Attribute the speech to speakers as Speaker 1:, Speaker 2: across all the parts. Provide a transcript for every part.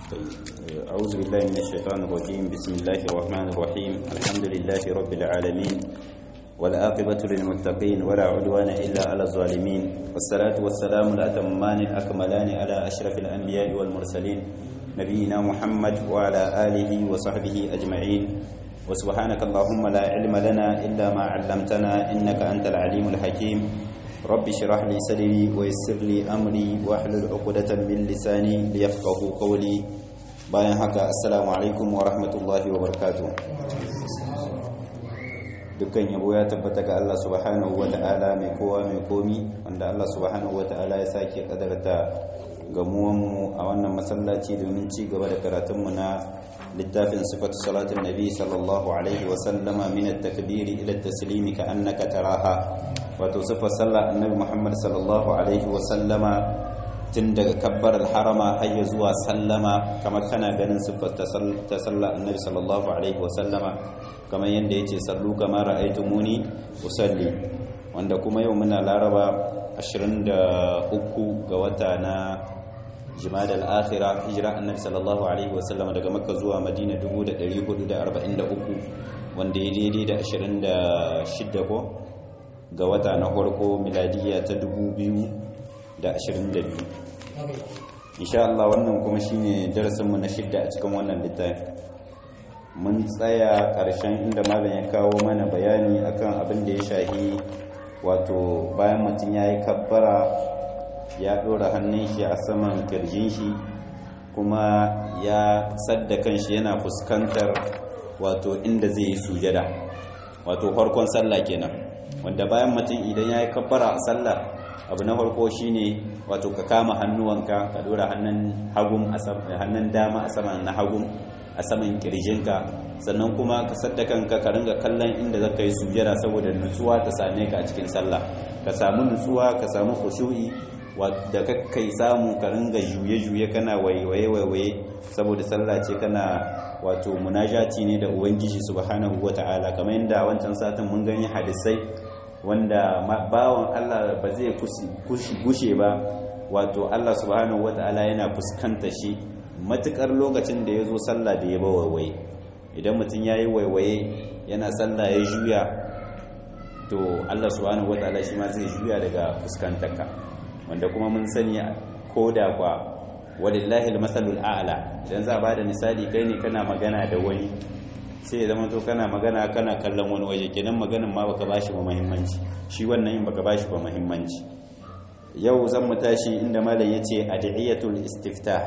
Speaker 1: أعوذ بالله من الشيطان الرجيم بسم الله الرحمن الرحيم الحمد لله رب العالمين والآقبة للمتقين ولا عدوان إلا على الظالمين والصلاة والسلام الأتمان الأكملان على أشرف الأنبياء والمرسلين نبينا محمد وعلى آله وصحبه أجمعين وسبحانك اللهم لا علم لنا إلا ما علمتنا إنك أنت العليم الحكيم رب اشرح لي صدري ويسر لي أمري واحلل عقدة من لساني ليفقهوا قولي bayan haka assalamu alaikum wa rahmatullahi wa barakatuh dukkan yabo ya tabbata ga Allah subhanahu wa ta'ala mai kowa mai komi wanda Allah subhanahu wa ta'ala ya sake kadarta gamuwanmu a wannan masallaci domin ci gaba da karatunmu na littafin sifatu salatin nabi sallallahu alaihi wa sallama min at-takbiri ila at-taslimi ka annaka taraha wato sifar sallar annabi Muhammad sallallahu alaihi wa sallama tun daga kabbar harama har ya zuwa sallama kamar kana ganin siffar ta sallah annabi sallallahu alaihi wasallama kamar yadda yace sallu kamar ra'aytumuni usalli wanda kuma yau muna laraba 23 ga wata na jumada al-akhira hijira annabi sallallahu alaihi wasallama daga makka zuwa madina 1443 wanda ya daidai da 26 ko ga wata na farko miladiya ta 2000 da ashirin da biyu insha Allah wannan kuma shine darasinmu na shidda a cikin wannan littafi mun tsaya ƙarshen inda malam ya kawo mana bayani akan abin da ya shahi wato bayan mutum ya yi kabbara ya ɗora hannun shi a saman kirjin shi kuma ya sadda kanshi yana fuskantar wato inda zai yi sujada wato farkon sallah kenan wanda bayan mutum idan ya yi kabbara a sallah abu na farko shine wato ka kama hannuwanka ka dora hannun hagum hannun dama a saman na hagum a saman kirjinka sannan kuma ka sadda kanka ka ringa kallon inda zaka yi sujjada saboda nutsuwa ta same ka a cikin sallah ka samu nutsuwa ka samu khushu'i da kai samu ka ringa juye-juye kana waiwaye-waiwaye saboda sallah ce kana wato munajati ne da ubangiji subhanahu wata'ala kamar yadda wancan satin mun gani hadisai wanda bawan Allah ba zai gushe ba wato Allah subhanahu wata'ala yana fuskanta shi matukar lokacin da ya zo sallah da ya ba waiwaye idan mutum ya yi waiwaye yana sallah ya juya to Allah subhanahu wata'ala shi ma zai juya daga fuskantarka wanda kuma mun sani ko da kwa walillahi almasalul a'la idan za a bada misali kai ne kana magana da wani sai ya zama to kana magana kana kallon wani waje kenan maganin ma baka bashi ba muhimmanci shi wannan in baka bashi ba muhimmanci yau zan mu tashi inda malam yace adiyatul istiftah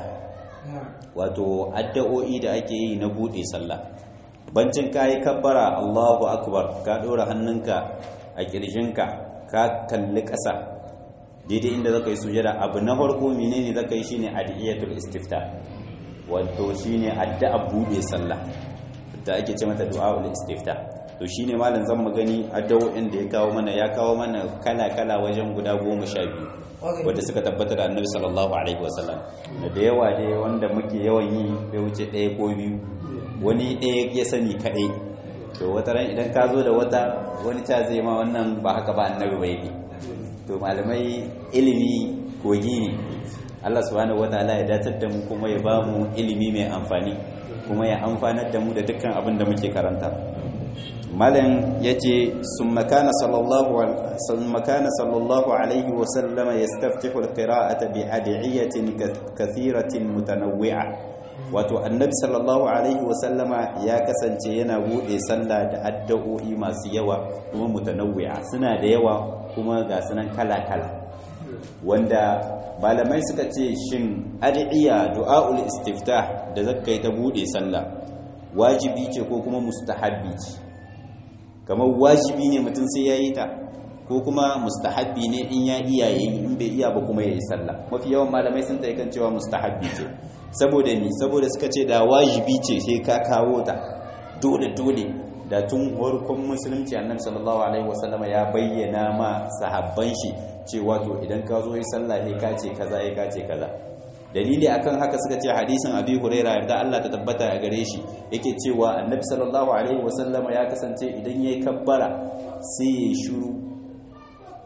Speaker 1: wato addu'o'i da ake yi na bude sallah bancin kai kabbara Allahu akbar ka dora hannunka a kirjinka ka kalli ƙasa daidai inda zaka yi sujada abu na farko menene zaka yi shine adiyatul istiftah wato shine addu'a bude sallah da ake ce mata du'a'ul istifta to shine malam zan magani addu'o'in da ya kawo mana ya kawo mana kala kala wajen guda 12 wanda suka tabbata da Annabi sallallahu alaihi wasallam da yawa dai wanda muke yawan yi bai wuce ɗaya ko biyu wani ɗaya ya sani kaɗai to wata ran idan ka zo da wata wani ta zai ma wannan ba haka ba annabi bai ne to malamai ilimi kogi ne Allah subhanahu wataala ya datar da mu kuma ya ba mu ilimi mai amfani kuma ya amfanar da mu da dukkan abin da muke karanta malam yace summa kana sallallahu summa kana sallallahu alaihi wa sallama yastaftihu alqira'ata bi adiyatin kathiratin mutanawwi'a wato annabi sallallahu alaihi wa sallama ya kasance yana bude sallah da addu'o'i masu yawa kuma mutanawwi'a suna da yawa kuma ga sunan kala kala wanda malamai suka ce shin ad'iya du'aul istiftah da zakkai ta bude sallah wajibi ce ko kuma mustahabbi ce kamar wajibi ne mutum sai yayi ta ko kuma mustahabbi ne in ya iya yayi in bai iya ba kuma yayi sallah mafi yawan malamai sun tayi kan cewa mustahabbi ce saboda ni saboda suka ce da wajibi ce sai ka kawo ta dole dole da tun farkon musulunci annabi sallallahu alaihi wasallama ya bayyana ma sahabban shi cewa to idan ka zo yi sallah ne ka ce kaza ya ka ce kaza dalili akan haka suka ce hadisin abi huraira yarda Allah ta tabbata a gare shi yake cewa annabi sallallahu alaihi wasallama ya kasance idan yayi kabbara sai ya shiru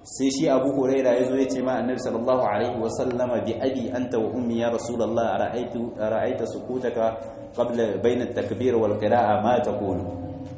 Speaker 1: sai shi abu huraira ya zo ya ce ma annabi sallallahu alaihi wa sallama bi abi anta wa ummi ya rasulullah ra'aitu ra'aita sukutaka qabla bayna at-takbir wal qira'a ma taqulu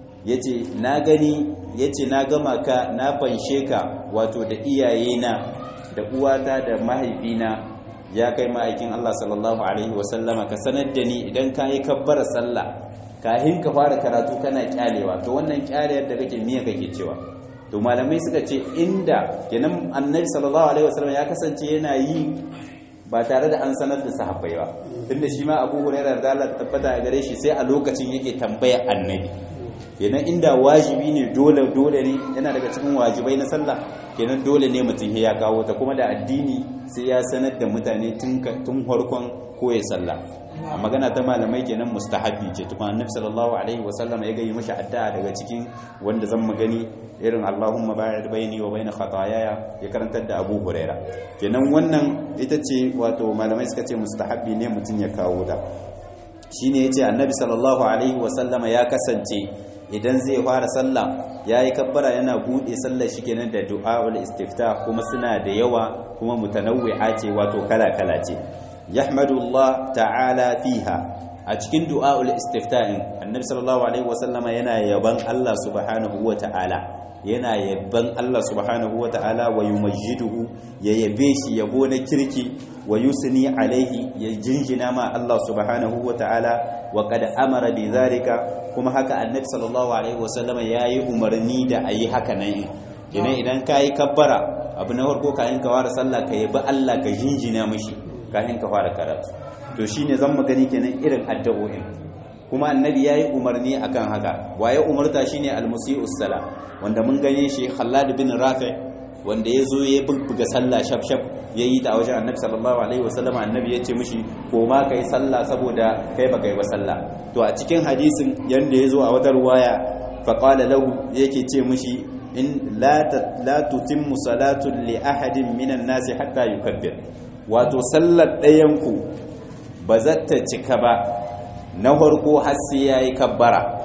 Speaker 1: yace na gani yace na gama ka na fanshe ka wato da iyayena da uwata da mahaifina ya kai ma'aikin Allah sallallahu alaihi wa sallama ka sanar da ni idan ka yi kabbara sallah kahin ka fara karatu kana kyalewa to wannan kyalewar da kake miya kake cewa to malamai suka ce inda kenan annabi sallallahu alaihi wasallam ya kasance yana yi ba tare da an sanar da sahabbai ba tunda shi ma Abu Hurairah da Allah tabbata a gare shi sai a lokacin yake tambaya annabi kenan inda wajibi ne dole dole ne yana daga cikin wajibai na sallah kenan dole ne mutum ya kawo ta kuma da addini sai ya sanar da mutane tun tun farkon koyi sallah a magana ta malamai kenan mustahabi ce tukun annabi sallallahu alaihi wasallam ya gayi mashi addu'a daga cikin wanda zan magani irin Allahumma ba'id baini wa baina khataayaya ya karantar da Abu Huraira kenan wannan ita ce wato malamai suka ce mustahabi ne mutun ya kawo ta shine yace annabi sallallahu alaihi wasallama ya kasance idan zai fara sallah yayi kabbara yana bude sallar shi kenan da du'aul istiftah kuma suna da yawa kuma mutanawwi'a ce wato kala kala ce yahmadullah ta'ala fiha a cikin du'a'ul istifta'in annabi sallallahu alaihi wasallama yana yaban Allah subhanahu wa ta'ala yana yaban Allah subhanahu wa ta'ala wa yumajjiduhu ya yabe shi yabo na kirki wa yusni alaihi ya jinjina ma Allah subhanahu wa ta'ala wa qad amara bi zalika kuma haka annabi sallallahu alaihi wasallama yayi umarni da ayi haka nan idan idan kai kabbara abu na farko kayan ka fara sallah ka yabi Allah ka jinjina mishi kafin ka fara karatu to shine zan magani kenan irin addu'o'in kuma annabi yayi umarni akan haka waye umarta shine al-musii'us sala wanda mun gane shi Khallad bin Rafi wanda yazo ya buga sallah shaf shaf yayi ta wajen annabi sallallahu alaihi wasallam annabi yace mishi ko ma kai sallah saboda kai baka yi ba sallah to a cikin hadisin yanda yazo a wata ruwaya fa qala lahu yake ce mishi in la la tutimmu salatu li ahadin minan nasi hatta yukabbir wato sallar ɗayanku ba za ta cika ba na farko har sai ya yi kabbara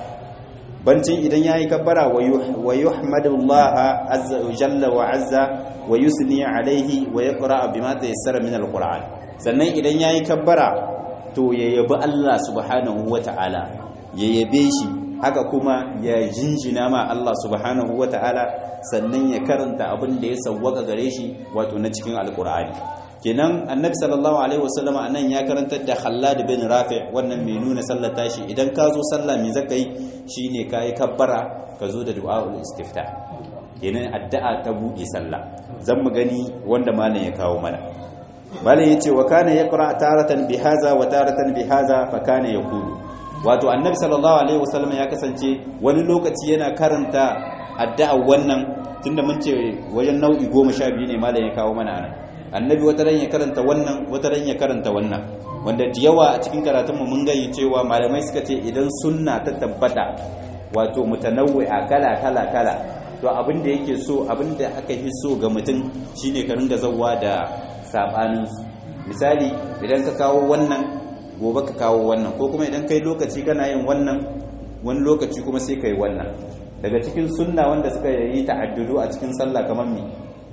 Speaker 1: bancin idan ya yi kabbara wa yuhmadullaha azza wa jalla wa azza wa yusni alaihi wa yaqra bima tayassara min alquran sannan idan ya yi kabbara to ya yabi Allah subhanahu wa ta'ala ya yabe shi haka kuma ya jinjina ma Allah subhanahu wa ta'ala sannan ya karanta abin da ya sawwaka gare shi wato na cikin alqur'ani kenan annabi sallallahu alaihi wasallam anan ya karantar da Khallad bin Rafi wannan mai nuna sallar tashi idan ka zo sallah me zaka yi shine kai kabbara ka zo da du'aul istifta kenan addu'a ta buɗe sallah zan mu gani wanda malam ya kawo mana malam yace wa kana yaqra taratan bihaza wa taratan bihaza fa kana yaqulu wato annabi sallallahu alaihi wasallam ya kasance wani lokaci yana karanta addu'a wannan tunda mun ce wajen nau'i 12 ne malam ya kawo mana anan annabi wata ran ya karanta wannan wata ran ya karanta wannan wanda da yawa a cikin karatunmu mun gani cewa malamai suka ce idan sunna ta tabbata wato mutanawwi'a kala kala kala to abin da yake so abin da aka yi so ga mutum shine ka ringa zawwa da sabanin misali idan ka kawo wannan gobe ka kawo wannan ko kuma idan kai lokaci kana yin wannan wani lokaci kuma sai kai wannan daga cikin sunna wanda suka yi ta'addudu a cikin sallah kamar me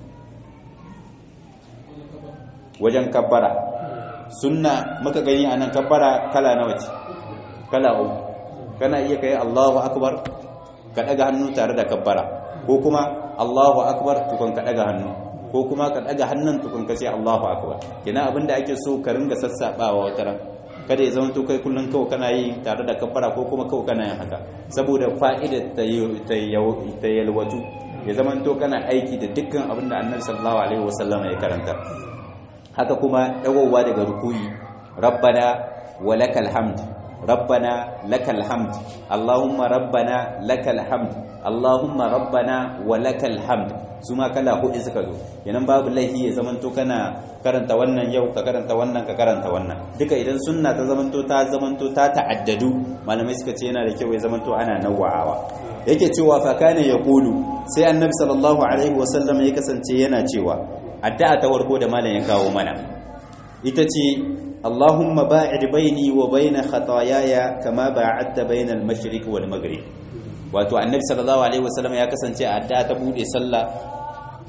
Speaker 1: wajen kabbara sunna muka gani a nan kabbara kala nawa ce kala uku kana iya kai Allahu akbar ka daga hannu tare da kabbara ko kuma Allahu akbar tukun ka daga hannu ko kuma ka daga hannun tukun ka ce Allahu akbar kina abinda ake so ka ringa sassabawa wata ran kada ya zama to kai kullun kawai kana yi tare da kabbara ko kuma kawai kana yin haka saboda fa'ida ta yalwatu ya zama to kana aiki da dukkan abinda Annabi sallallahu alaihi wasallam ya karanta haka kuma dagowa daga rukuyi rabbana wa lakal hamd rabbana lakal hamd allahumma rabbana lakal hamd allahumma rabbana wa lakal hamd su ma kala hudu suka zo yanan babu laifi ya zamanto kana karanta wannan yau ka karanta wannan ka karanta wannan duka idan sunna ta zamanto ta zamanto ta ta'addadu malamai suka ce yana da kyau ya zamanto ana nawa'awa yake cewa fa kana yaqulu sai annabi sallallahu alaihi wasallam ya kasance yana cewa addu'a ta warko da malam ya kawo mana ita ce Allahumma ba'id baini wa baina khataayaya kama ba'adta baina al-mashriq wal maghrib wato annabi sallallahu alaihi wasallam ya kasance a addu'a ta bude sallah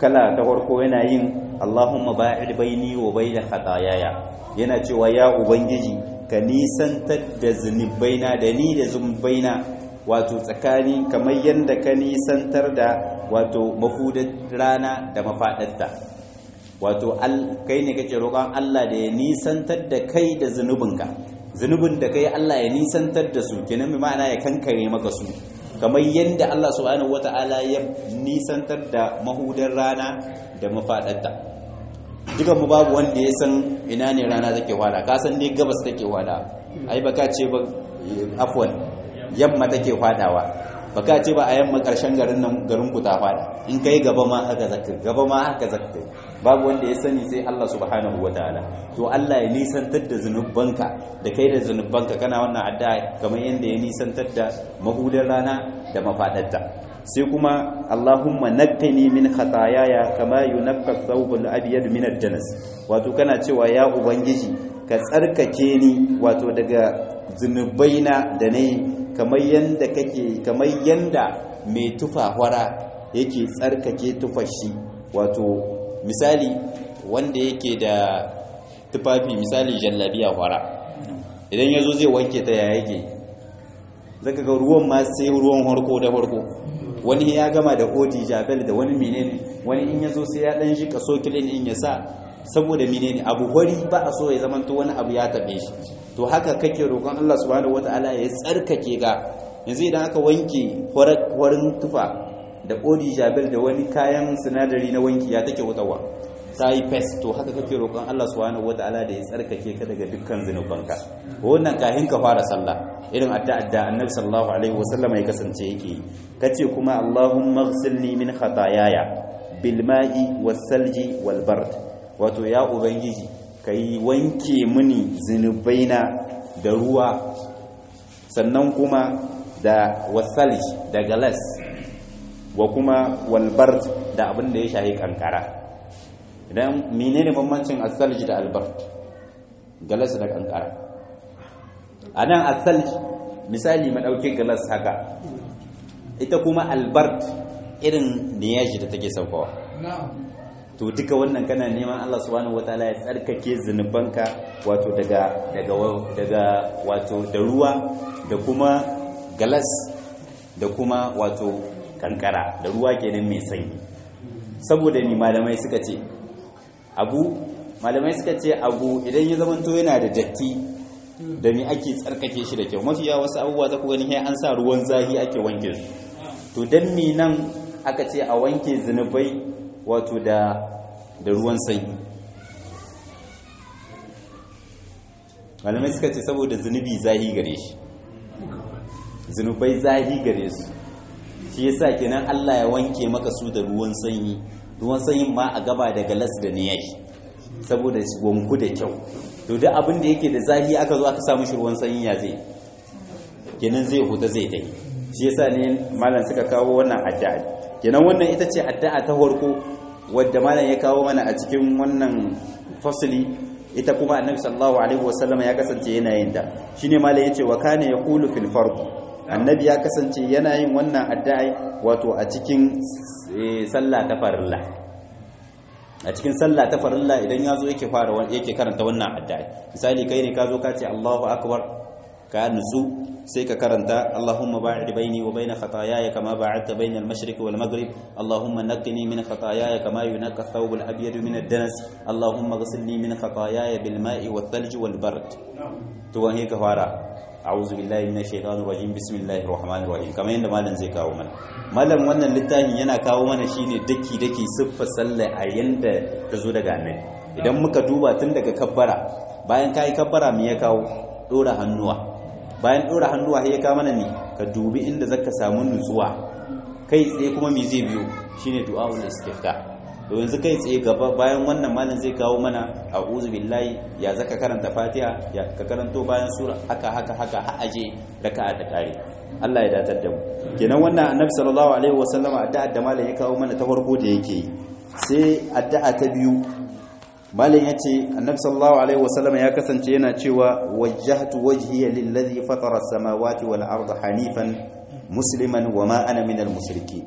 Speaker 1: kala ta farko yana yin Allahumma ba'id baini wa baina khataayaya yana cewa ya ubangiji ka nisantar da zunubaina da ni da zunubaina wato tsakani kamar yadda ka nisantar da wato mafudar rana da mafaɗarta wato kai ne kake roƙon Allah da ya nisantar da kai da zunubinka zunubin da kai Allah ya nisantar da su kenan mai ma'ana ya kankare maka su kamar yadda Allah subhanahu wata'ala ya nisantar da mahudar rana da mafaɗarta dukan mu babu wanda ya san ina ne rana take wada ka san ne gabas take wada ai baka ce ba afwan yamma take fadawa baka ce ba a yamma karshen garin nan garin ku ta fada in kai gaba ma haka zakka gaba ma haka zakka babu wanda ya sani sai Allah subhanahu wataala to Allah ya nisantar da zanubanka da kai da zanubanka kana wannan addu'a kamar yanda ya nisantar da mahudar rana da mafadarta sai kuma Allahumma naqqini min khataayaya kama yunqqa thawbul abyad min ad-danas wato kana cewa ya ubangiji ka tsarkake ni wato daga zunubaina da nayi kamar yanda kake kamar yanda mai tufa hwara yake tsarkake tufashi wato misali wanda yake da tufafi misali jallabiya hwara idan yazo zai wanke ta ya yake zaka ga ruwan ma sai ruwan harko da harko wani ya gama da odi jabel da wani menene wani in yazo sai ya dan shi kaso kilin in ya sa saboda menene abu hori ba a so ya zamanto wani abu ya tabe shi to haka kake roƙon Allah subhanahu wataala ya tsarkake ga yanzu idan aka wanke horin tufa da odi jabel da wani kayan sinadari na wanki ya take wutawa ta yi fes to haka kake roƙon Allah subhanahu wataala da ya tsarkake ka daga dukkan zinubanka wannan kahin ka fara sallah irin adda adda annabi sallallahu alaihi wasallam ya kasance yake kace kuma Allahumma ighsilni min khataayaya bil ma'i was salji wal bard wato ya ubangiji kai wanke mini zinubaina da ruwa sannan kuma da wasalj da galas wa kuma walbard da abin da ya shahi kankara idan menene bambancin asalj da albard galas da kankara a nan asalj misali madauke galas haka ita kuma albard irin niyaji da take saukawa to duka wannan kana neman Allah subhanahu wataala ya tsarkake zunubanka wato daga daga daga wato da ruwa da kuma galas da kuma wato kankara da ruwa kenan mai sanyi saboda ni malamai suka ce abu malamai suka ce abu idan ya zamanto yana da datti da me ake tsarkake shi da kyau mafiya wasu abubuwa za ku gani sai an sa ruwan zahi ake wanke su to dan mi nan aka ce a wanke zunubai wato da da ruwan sanyi malamai suka ce saboda zunubi zahi gare shi zunubai zahi gare su shi yasa kenan Allah ya wanke maka su da ruwan sanyi ruwan sanyin ma a gaba da galas da niyashi saboda wanku da kyau to duk abin da yake da zahi aka zo aka samu shi ruwan sanyi ya zai kenan zai huta zai dai shi yasa ne malam suka kawo wannan addu'a kenan wannan ita ce addu'a ta farko wadda malam ya kawo mana a cikin wannan fasili ita kuma annabi sallallahu alaihi wasallam ya kasance yana yin ta shine malam yace wa kana yaqulu fil fard annabi ya kasance yana yin wannan addu'a wato a cikin sallah ta farilla a cikin sallah ta farilla idan ya zo yake fara yake karanta wannan addu'a misali kai ne ka zo ka ce Allahu akbar ka nutsu sai ka karanta Allahumma ba'id baini wa baina khataayaya kama ba'adta baina al-mashriq wal maghrib Allahumma naqqini min khataayaya kama yunqqa ath-thawb al-abyad min ad-danas Allahumma ghsilni min khataayaya bil ma'i wath thalj wal bard to wani ka fara a'udhu billahi minash shaitanir rajim bismillahir rahmanir rahim kamar yadda malam zai kawo mana malam wannan littafin yana kawo mana shine daki daki siffar sallah a yanda ta zo daga annabi idan muka duba tun daga kabbara bayan kai kabbara me ya kawo dora hannuwa bayan dora hannuwa ya kawo mana ne ka dubi inda zaka samu nutsuwa kai tsaye kuma me zai biyo shine du'aul istifta to yanzu kai tsaye gaba bayan wannan malam zai kawo mana a'udhu billahi ya zaka karanta fatiha ya ka karanto bayan sura haka haka haka har aje raka'a ta kare Allah ya datar da mu kenan wannan annabi sallallahu alaihi wasallama addu'a da malam ya kawo mana ta farko da yake yi sai addu'a ta biyu malam yace annabi sallallahu alaihi wasallama ya kasance yana cewa wajjahtu wajhiya lillazi fatara as-samawati wal arda hanifan musliman wa ma ana minal mushrikeen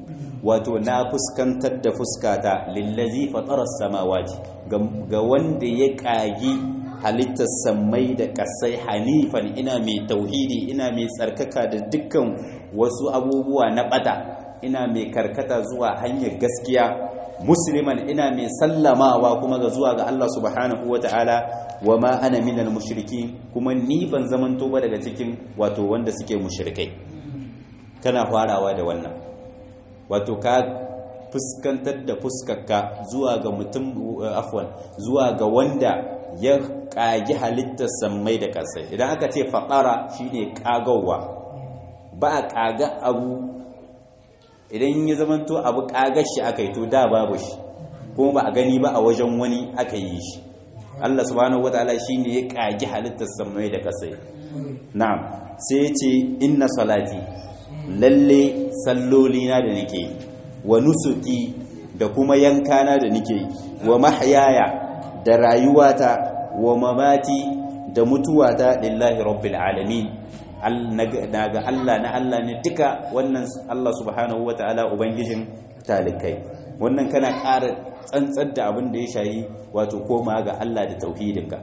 Speaker 1: wato na fuskantar da fuskata lillazi fataras samawati ga wanda ya kagi halittar sammai da kasai hanifan ina mai tauhidi ina mai tsarkaka da dukkan wasu abubuwa na bata ina mai karkata zuwa hanyar gaskiya musliman ina mai sallamawa kuma ga zuwa ga Allah subhanahu wata'ala wa ma ana minal mushriki kuma ni ban zamanto ba daga cikin wato wanda suke mushrikai kana farawa da wannan wato ka fuskantar da fuskarka zuwa ga mutum afwan zuwa ga wanda ya kagi halittar sammai da ƙasai idan aka ce faƙara shine ƙagawa ba a ƙaga abu idan ya zamanto abu ƙagar shi aka yi to da babu shi kuma ba a gani ba a wajen wani aka yi shi Allah subhanahu wataala shine ya ƙagi halittar sammai da ƙasai na'am sai ya ce inna salati lalle sallolina da nake yi wa nusuki da kuma yankana da nake yi wa mahyaya da rayuwata wa mamati da mutuwata lillahi rabbil alamin naga Allah na Allah ne duka wannan Allah subhanahu wataala ubangijin talikai wannan kana ƙara tsantsar da abin da ya shayi wato koma ga Allah da tauhidinka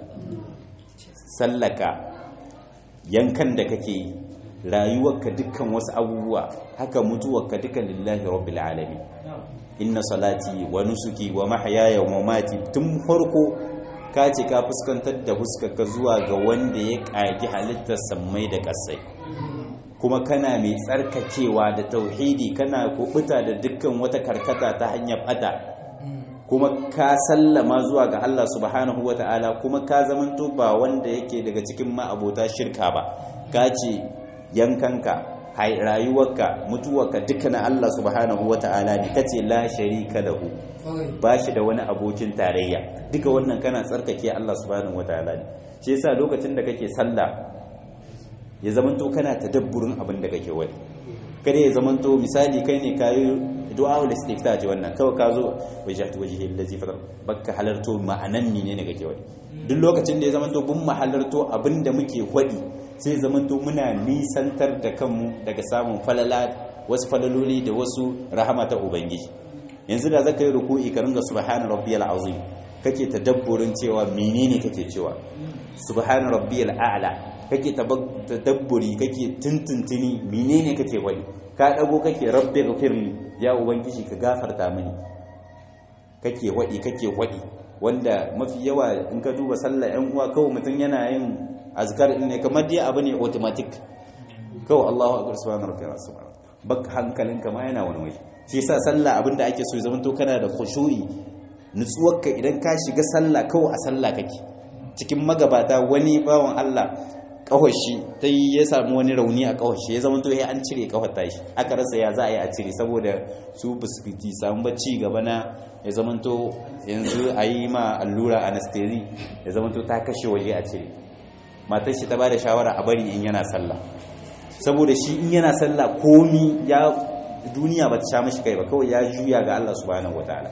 Speaker 1: sallaka yankan da kake yi rayuwarka dukkan wasu abubuwa haka mutuwarka duka lillahi rabbil alamin inna salati wa nusuki wa mahyaya wa mamati tun farko ka ce ka fuskantar da huskarka zuwa ga wanda ya kagi halittar sammai da ƙasai kuma kana mai tsarkakewa da tauhidi kana kubuta da dukkan wata karkata ta hanyar bata kuma ka sallama zuwa ga Allah subhanahu wata'ala kuma ka zamanto ba wanda yake daga cikin ma'abota shirka ba ka ce yankanka rayuwarka mutuwarka duka na Allah subhanahu wata'ala ne kace la sharika lahu ba shi da wani abokin tarayya duka wannan kana tsarkake Allah subhanahu wata'ala ne shi yasa lokacin da kake sallah ya zamanto kana tadabburin abin da kake wani kada ya zamanto misali kai ne kayi du'a wal istifta ce wannan kawai ka zo wajhatu wajhi allazi fatar baka halarto ma'anan ne ne kake wani duk lokacin da ya zamanto bun mahalarto abin da muke wadi sai zamanto muna nisantar da kanmu daga samun falala wasu falaloli da wasu rahama ta ubangiji yanzu da zaka yi ruku'i ka ringa subhana rabbiyal azim kake tadabburin cewa menene kake cewa subhana rabbiyal a'la kake tadabburi kake tuntuntuni menene kake wani ka dago kake rabbi ghfirli ya ubangiji ka gafarta mini kake wadi kake wadi wanda mafi yawa in ka duba sallah yan uwa kawai mutum yana yin azkar din ne kamar dai abu ne automatic kawai Allahu akbar subhana rabbiyal azim bak hankalinka ma yana wani waje shi yasa sallah abinda ake so ya zama to kana da khushu'i nutsuwarka idan ka shiga sallah kawai a sallah kake cikin magabata wani bawan Allah kawashi ta yi ya samu wani rauni a kawashi ya zama to ya an cire kawar tashi aka rasa ya za a yi a cire saboda su biskiti samu bacci gaba na ya zama to yanzu a yi ma allura anestesi ya zama to ta kashe waje a cire matar shi ta ba da shawara a bari in yana sallah saboda shi in yana sallah komi ya duniya ba ta sha mashi kai ba kawai ya juya ga Allah subhanahu wataala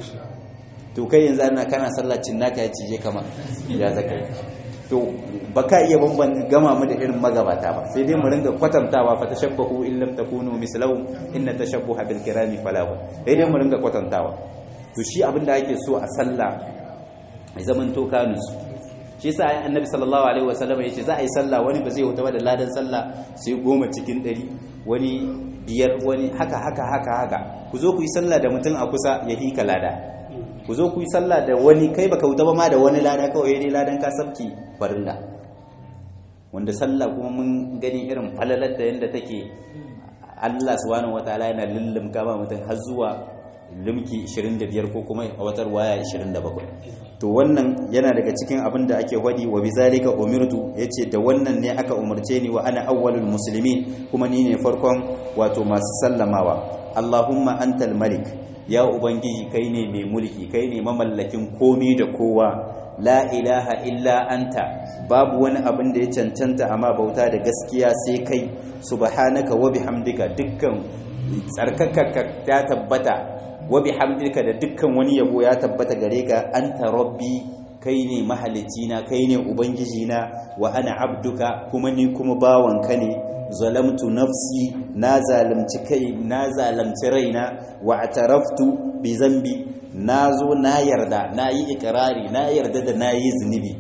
Speaker 1: to kai yanzu ana kana sallacin naka ya cije kama ya zaka yi to baka iya bamban gama mu da irin magabata ba sai dai mu ringa kwatantawa fa tashabbahu in lam takunu mislahu inna tashabbuha bil kirami falahu sai dai mu ringa kwatantawa to shi abin da ake so a sallah ai zaman to kanus shi yasa ai annabi sallallahu alaihi wasallam yace za a yi sallah wani ba zai huta da ladan sallah sai goma cikin ɗari wani biyar wani haka haka haka haka ku zo ku yi sallah da mutum a kusa ya hika lada ku zo ku yi sallah da wani kai baka wuta ba ma da wani lada kawai dai ladan ka sabki farilla wanda sallah kuma mun gani irin falalar da yanda take Allah subhanahu wataala yana lullum kama mutum har zuwa limki 25 ko kuma a watar waya 27 to wannan yana daga cikin abin da ake wadi wa bizalika umirtu yace da wannan ne aka umarce ni wa ana awwalul muslimin kuma ni ne farkon wato masu sallamawa Allahumma antal malik ya ubangiji kai ne mai mulki kai ne mamallakin komi da kowa la ilaha illa anta babu wani abin da ya cancanta amma bauta da gaskiya sai kai subhanaka wa bihamdika dukkan tsarkaka ta tabbata wa bihamdika da dukkan wani yabo ya tabbata gare ka anta rabbi kai ne mahalicina kai ne ubangijina wa ana abduka kuma ni kuma bawanka ne zalamtu nafsi na zalimci kai na zalimci raina wa ataraftu bi zambi na zo na yarda na yi ikirari na yarda da na yi zunubi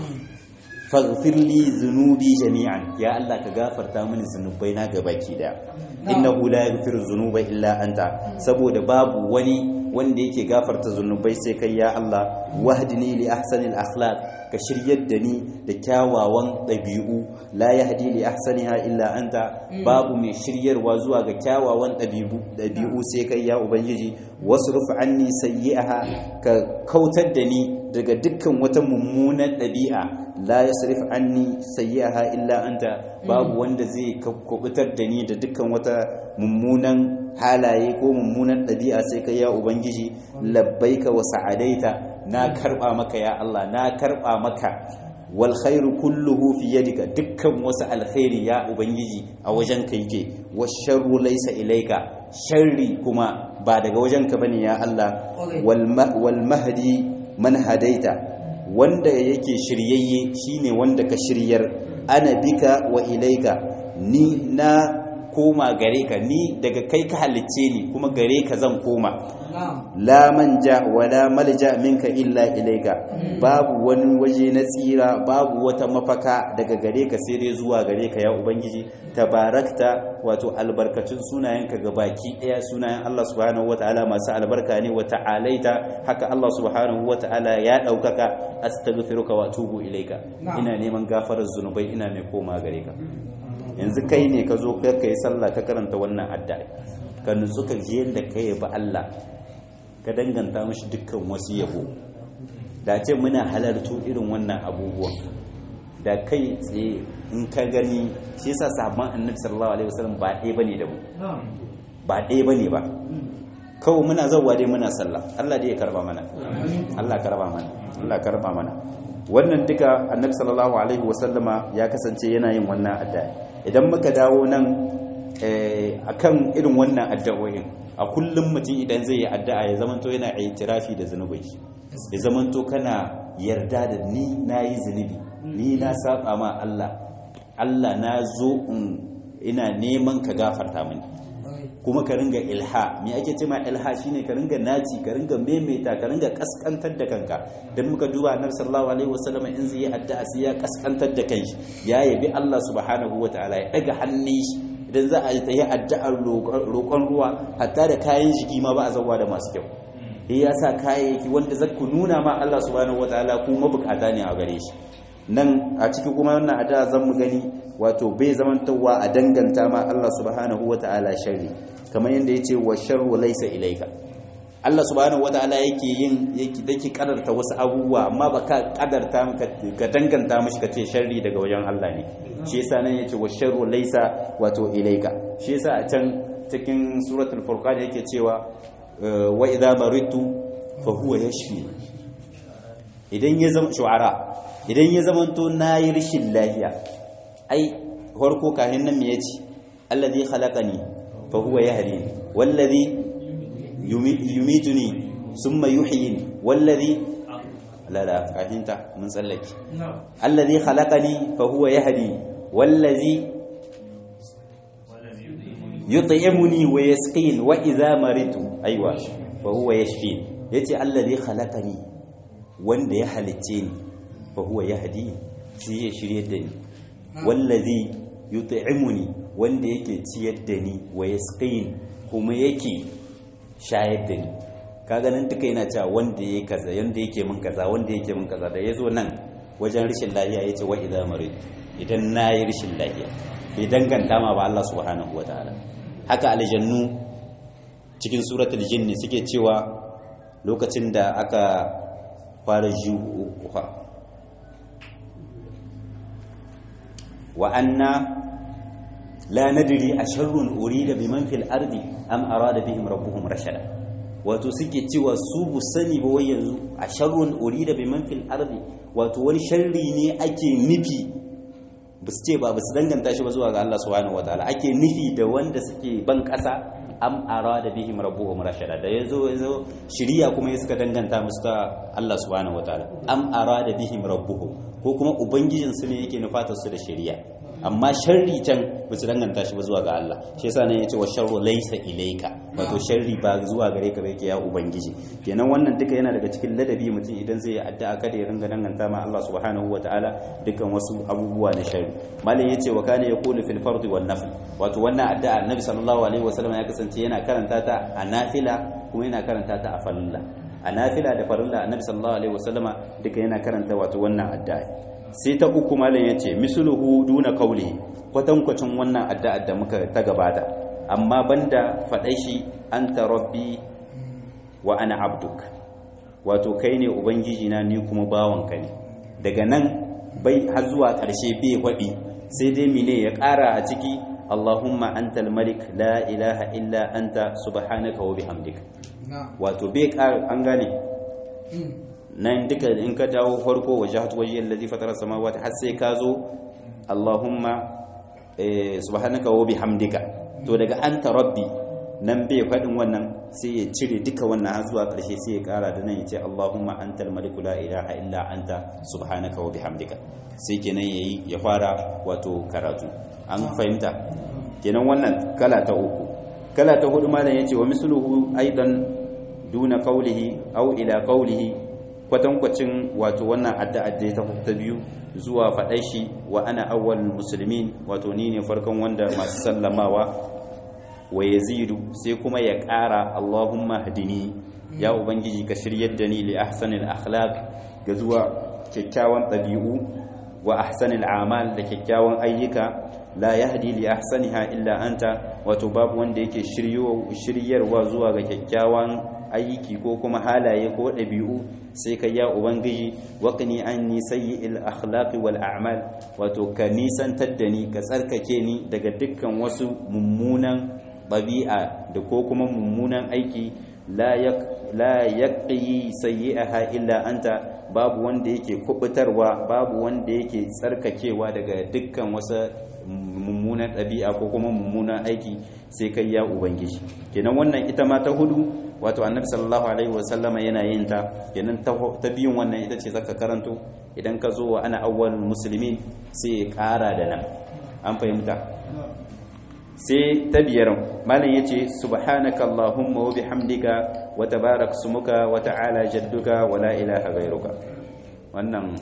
Speaker 1: faghfir li zunubi jami'an ya Allah ka gafarta mini zunubai na gabaki daya innahu la yaghfiru dhunuba illa anta saboda babu wani wanda yake gafarta zunubai sai kai ya Allah wahdini li ahsanil akhlaq ka shiryar da ni da kyawawan ɗabi'u la yahdi li ahsaniha illa anta babu mai shiryarwa zuwa ga kyawawan ɗabi'u sai kai ya ubangiji wasruf anni sayyi'aha ka kautar da ni daga dukkan wata mummunan ɗabi'a la yasrif anni sayyi'aha illa anta babu wanda zai kubutar da ni da dukkan wata mummunan halaye ko mummunan ɗabi'a sai kai ya ubangiji labbaika wa sa'adaita na karba maka ya Allah na karba maka wal khairu kulluhu fi yadika dukkan wasu alkhairi ya ubangiji a wajen ka yake washarru laysa ilayka sharri kuma ba daga wajen ka bane ya Allah wal mahdi man hadaita wanda yake shiryayye shine wanda ka shiryar ana bika wa ilayka ni na koma gare ka ni daga kai ka halicce ni kuma gare ka zan koma la manja wala malja minka illa ilaika babu wani waje na tsira babu wata mafaka daga gare ka sai dai zuwa gare ka ya ubangiji tabarakta wato albarkacin sunayenka ga baki daya sunayen Allah subhanahu wataala masu albarka ne wa ta'alaita haka Allah subhanahu wataala ya daukaka astaghfiruka wa atubu ilaika ina neman gafarar zunubai ina mai koma gare ka yanzu kai ne ka zo ka yi sallah ka karanta wannan addu'a ka nutsu ka ji yadda ka ba Allah ka danganta mashi dukkan wasu yabo da ce muna halartu irin wannan abubuwan da kai tsaye in ka gani shi yasa sahabban annabi sallallahu alaihi wasallam ba ɗaya bane da mu ba ɗaya bane ba kawai muna zawwa dai muna sallah Allah dai ya karba mana Allah karba mana Allah karba mana wannan duka annabi sallallahu alaihi wasallama ya kasance yana yin wannan addu'a idan muka dawo nan akan irin wannan addu'o'in a kullum mutum idan zai yi addu'a ya zamanto yana itirafi da zunubai ya zamanto kana yarda da ni na yi zunubi ni na saba ma Allah Allah na zo ina neman ka gafarta mini kuma ka ringa ilha me ake ce ma ilha shine ka ringa naci ka ringa maimaita ka ringa kaskantar da kanka dan muka duba annabi sallallahu alaihi wasallam in zai yi addu'a sai ya kaskantar da kanshi ya yabi Allah subhanahu wataala ya daga hannun shi idan za a yi addu'ar roƙon ruwa hatta da kayan jiki ma ba a zawa da masu kyau eh ya sa kayayyaki wanda zaku nuna ma Allah subhanahu wataala ku mabukata ne a gare shi nan a ciki kuma wannan addu'a zan mu gani wato bai zamantawa a danganta ma Allah subhanahu wataala sharri kamar yadda yace wa sharru laysa ilayka Allah subhanahu wataala yake yin yake dake kadarta wasu abubuwa amma ba ka kadarta ka danganta mishi ka ce sharri daga wajen Allah ne shi yasa nan yace wa sharru laysa wato ilayka shi yasa a can cikin suratul furqan yake cewa wa idza maritu fa huwa yashfi idan ya zama shu'ara idan ya zamanto nayi rishin lafiya ai farko kahin nan me yace allazi khalaqani fa huwa yahdini wallazi yumituni summa yuhyini wallazi la la kahinta mun tsallake allazi khalaqani fa huwa yahdi wallazi yut'imuni wa yasqin wa idha maritu aiwa fa huwa yashfin yace allazi khalaqani wanda ya halicce ni fa huwa yahdi shi ya shirye da ni wallazi yut'imuni wanda yake ciyar da ni wa yasqin kuma yake shayar da ni kaga nan duka yana cewa wanda yake kaza yanda yake min kaza wanda yake min kaza da yazo nan wajen rishin lafiya yace wa idza marid idan nayi rishin lafiya bai danganta ma ba Allah subhanahu wataala haka aljannu cikin suratul jinni suke cewa lokacin da aka fara juha wa anna la nadri asharrun urida biman fil ardi am arada bihim rabbuhum rashada wato suke cewa su bu sani ba wai yanzu asharrun urida biman fil ardi wato wani sharri ne ake nufi ba su ce ba ba su danganta shi ba zuwa ga Allah subhanahu wataala ake nufi da wanda suke ban kasa am arada bihim rabbuhum rashada da yazo yazo shiriya kuma ya suka danganta musu ta Allah subhanahu wataala am arada bihim rabbuhum ko kuma ubangijin su ne yake nufatar su da shiriya amma sharri can ba su danganta shi ba zuwa ga Allah shi yasa ne yace wa sharru laysa ilayka wato sharri ba zuwa gare ka ba yake ya ubangiji kenan wannan duka yana daga cikin ladabi mutum idan zai yi addu'a kada ya ringa danganta ma Allah subhanahu wataala dukkan wasu abubuwa na sharri malam yace wa kana yaqulu fil fardi wan nafl wato wannan addu'a annabi sallallahu alaihi wasallam ya kasance yana karanta ta a nafila kuma yana karanta ta a farilla a nafila da farilla annabi sallallahu alaihi wasallama duka yana karanta wato wannan addu'a sai ta uku malam yace misluhu duna qawli kwatankwacin wannan addu'a da muka ta gabata amma banda faɗai shi anta rabbi wa ana abduk wato kai ne ubangiji na ni kuma bawanka ne daga nan bai har zuwa ƙarshe bai faɗi sai dai mine ya ƙara a ciki Allahumma antal malik la ilaha illa anta subhanaka wa bihamdika wato bai ƙara an gane nan duka in ka dawo farko wajhatu wajhi allazi fatara samawati har sai ka zo Allahumma subhanaka wa bihamdika to daga anta rabbi nan bai faɗin wannan sai ya cire duka wannan har zuwa ƙarshe sai ya ƙara da nan ya ce Allahumma antal maliku la ilaha illa anta subhanaka wa bihamdika sai kenan yayi ya fara wato karatu an fahimta kenan wannan kala ta uku kala ta hudu malam yace wa misluhu aidan duna qawlihi aw ila qawlihi kwatankwacin wato wannan addu'a da ta ta biyu zuwa faɗai shi wa ana awwal muslimin wato ni ne farkon wanda masu sallamawa wa yazidu sai kuma ya ƙara Allahumma hadini ya ubangiji ka shiryar da ni li ahsanil akhlaq ga zuwa kyakkyawan ɗabi'u wa ahsanil amal da kyakkyawan ayyuka la yahdi li ahsaniha illa anta wato babu wanda yake shiryarwa zuwa ga kyakkyawan aiki ko kuma halaye ko ɗabi'u sai ka ya ubangiji waqni anni sayyi'il akhlaqi wal a'mal wato ka nisantar da ni ka tsarkake ni daga dukkan wasu mummunan ɗabi'a da ko kuma mummunan aiki la yaqi sayyi'aha illa anta babu wanda yake kubutarwa babu wanda yake tsarkakewa daga dukkan wasu mummunan ɗabi'a ko kuma mummunan aiki sai kai ya ubangiji kenan wannan ita ma ta hudu wato annabi sallallahu alaihi wasallama yana yin ta kenan ta biyun wannan ita ce zaka karanto idan ka zo wa ana awwalul muslimin sai ya kara da nan an fahimta sai ta biyar malam yace subhanaka allahumma wa bihamdika wa tabarak smuka wa ta'ala jadduka wa la ilaha ghairuka wannan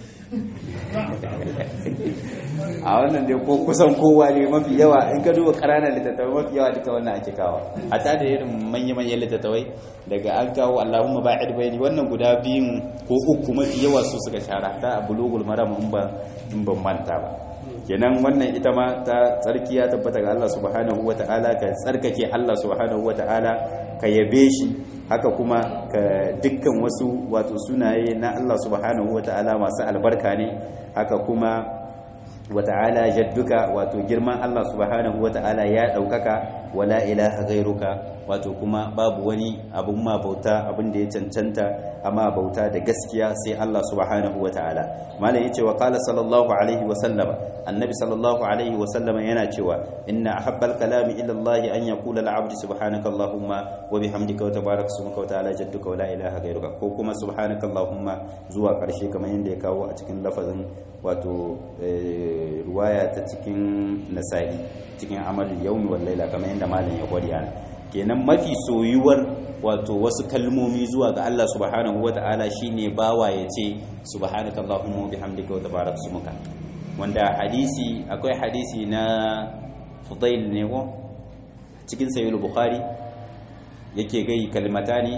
Speaker 1: a wannan dai ko kusan kowa ne mafi yawa in ka duba ƙananan littattafai mafi yawa duka wannan ake kawo a ta da irin manya-manyan littattafai daga an kawo allahumma ba'id bayani wannan guda biyun ko uku mafi yawa su suka shara ta a bulugul maram in ba in ban manta ba kenan wannan ita ma ta tsarki ya tabbata ga Allah subhanahu wata'ala ka tsarkake Allah subhanahu wata'ala ka yabe shi haka kuma ka dukkan wasu wato sunaye na Allah subhanahu wata'ala masu albarka ne haka kuma wata'ala jadduka wato girman Allah subhanahu wata'ala ya daukaka wala ilaha ghairuka wato kuma babu wani abun ma bauta abin da ya cancanta amma bauta da gaskiya sai Allah subhanahu wata'ala malam yace wa qala sallallahu alaihi wa sallama annabi sallallahu alaihi wa sallama yana cewa inna ahabbal kalami ila Allah an yaqula al-abdu subhanaka allahumma wa bihamdika wa tabarak ismuka wa ta'ala jadduka wa la ilaha ghairuka ko kuma subhanaka allahumma zuwa karshe kamar yadda ya kawo a cikin lafazin wato ruwaya ta cikin nasa'i cikin amalin yaumi wal laila kamar yadda malam ya gwada yana kenan mafi soyuwar wato wasu kalmomi zuwa ga Allah subhanahu wata'ala shine bawa ya ce subhanaka allahumma wa bihamdika wa tabarak ismuka wanda hadisi akwai hadisi na Fudail ne ko cikin sahih bukhari yake gai kalmatani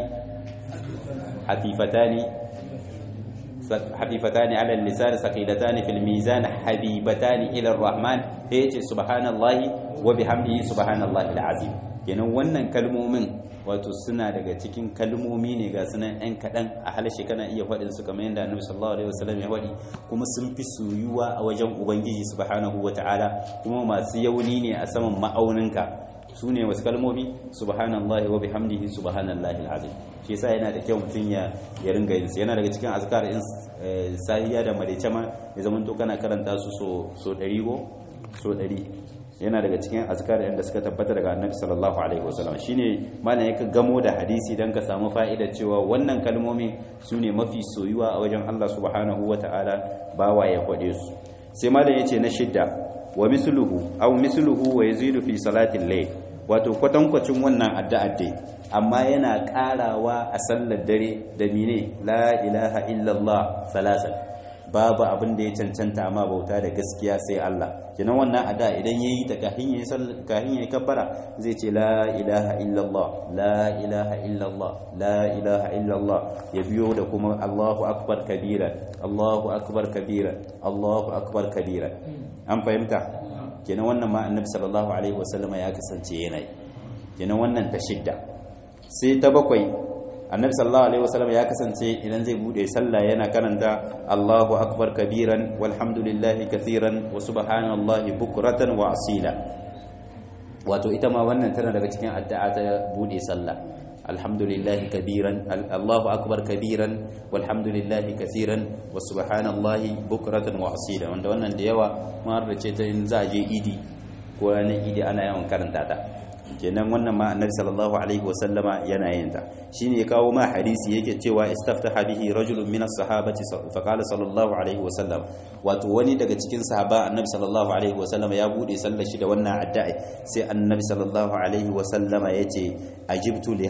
Speaker 1: hafifatani حبيبتان على اللسان ثقيلتان في الميزان حبيبتان إلى الرحمن هيك سبحان الله وبحمده سبحان الله العظيم kenan wannan kalmomin wato suna daga cikin kalmomi ne ga sunan ɗan kaɗan a halashe kana iya faɗin su kamar yadda annabi sallallahu alaihi wasallam ya faɗi kuma sun fi soyuwa a wajen ubangiji subhanahu wataala kuma masu yauni ne a saman ma'auninka su ne wasu kalmomi subhanallahi wa bihamdihi subhanallahi alazim shi yasa yana da kyau mutum ya ya ringa yin yana daga cikin azkar in sahiya da marece ma ya zama to kana karanta su so so 100 go so 100 yana daga cikin azkar da suka tabbata daga annabi sallallahu alaihi wasallam shine malam yake gamo da hadisi dan ka samu fa'idar cewa wannan kalmomi sune mafi soyuwa a wajen Allah subhanahu wataala bawa ya kwade su sai malam yace na shidda wa misluhu aw misluhu wa yazidu fi salatil layl wato kwatankwacin wannan addu'a dai amma yana karawa a sallar dare da mine la ilaha illallah salasan babu abin da ya cancanta amma bauta da gaskiya sai Allah kenan wannan ada idan yayi ta kahin yayi kahin yayi kabbara zai ce la ilaha illallah la ilaha illallah la ilaha illallah ya biyo da kuma Allahu akbar kabira Allahu akbar kabira Allahu akbar kabira an fahimta kenan wannan ma annabi sallallahu alaihi wasallam ya kasance yana yi kenan wannan ta shidda sai ta bakwai annabi sallallahu alaihi wasallam ya kasance idan zai bude sallah yana karanta Allahu akbar kabiran walhamdulillahi kathiran wa subhanallahi bukratan wa asila wato ita ma wannan tana daga cikin addu'a ta bude sallah alhamdulillahi kabiran Allahu akbar kabiran walhamdulillahi kathiran wa subhanallahi bukratan wa asila wanda wannan da yawa ma ce ta in za a je idi ko ranar idi ana yawan karanta ta kenan wannan ma annabi sallallahu alaihi wasallama yana yin ta shine ya kawo ma hadisi yake cewa istaftaha bihi rajulun min as-sahabati fa qala sallallahu alaihi wasallam wato wani daga cikin sahaba annabi sallallahu alaihi wasallama ya bude sallar shi da wannan addu'a sai annabi sallallahu alaihi wasallama yace ajibtu li